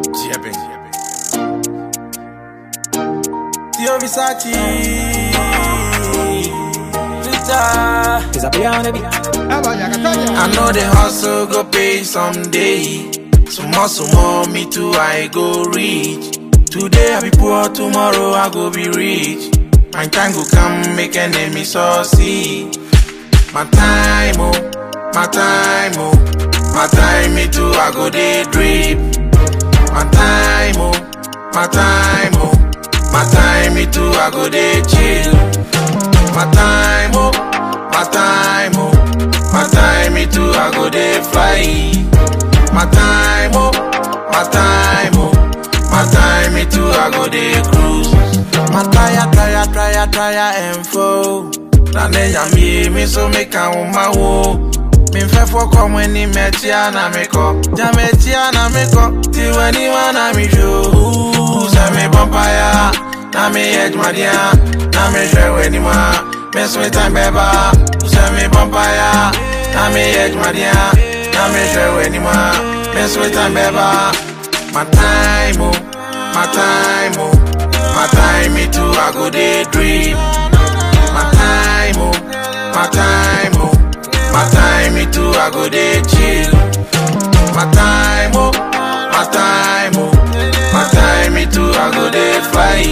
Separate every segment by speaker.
Speaker 1: Jibbing. Tio Versace. Rita.
Speaker 2: Cause I be on the beat.
Speaker 1: I know the hustle go pay someday. Some hustle more, me too, I go reach. Today I be poor, tomorrow I go be rich. My time go come, make enemy succeed. My time, oh, my time, oh, my time, me too, I go day drip. My time, oh, my time, oh, my time, me too, I go day chill. My time, oh, my time, oh, my time, me too, I go day fly. My time, oh, my time, oh, my time, me too, I go day cruise. My tire, tire, tire, tire, and foe. Na ne yamie mi so me ka wo ma wo. Mi fẹ́ fọkọ mo ni mẹtia na mi kọ. Ja mẹtia na mi kọ. Tiwẹ ni wa na mi ṣo. Sẹ mi bọ́mpáyà. Na mi yẹ jumadia. Na mi ṣẹ̀wẹ̀ ni ma. Mi sún ìtàn bẹ́ẹ̀ bá. Sẹ mi bọ́mpáyà. Na mi yẹ jumadia. Na mi ṣẹ̀wẹ̀ ni ma. Mi sún ìtàn bẹ́ẹ̀ bá. My time, oh, my time, oh, my time, me too, I go day dream. My time, oh, my time, oh, my time, me too, I go day chill. My time, oh, my time, oh, my time, me too, I go day fly.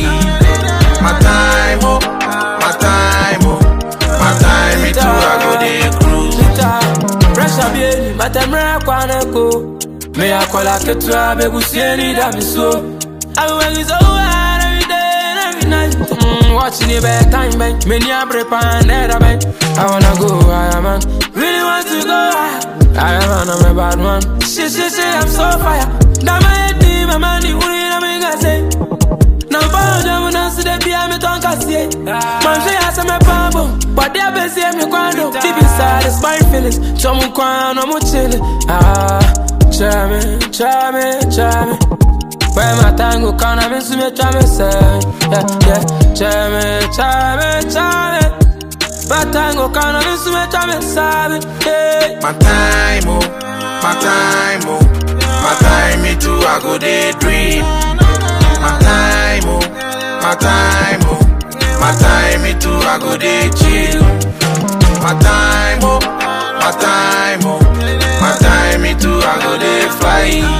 Speaker 1: My time, oh, my time, oh, my time, me too, I go day cruise.
Speaker 2: Pressure bien, matemra kwaneko. Me akola ketua begusieni da miso. I will is over every day and every night. Mm, watching it back time bank. Me ni abre pan era bank. I wanna go higher man. Really want to go higher. I am man, I'm a bad man. Shit, shit, shit, I'm so fire. Now my head deep, my money, who did I make I say? Now follow them when I see them be me tongue cassie. Man say I say me pambo, but they be say me quando. Deep inside it's my feelings. So me quando, I'm chillin'. Ah, try me, try me, try me. Where my tango can I miss me, try me say, yeah, yeah. Try me, try me, try me. My tango can I miss me, try me say, yeah.
Speaker 1: My time, oh, my time, oh, my time, me too, I go day dream. My time, oh, my time, oh, my time, me too, I go day chill. My time, oh, my time, oh, my time, me too, I go day fly.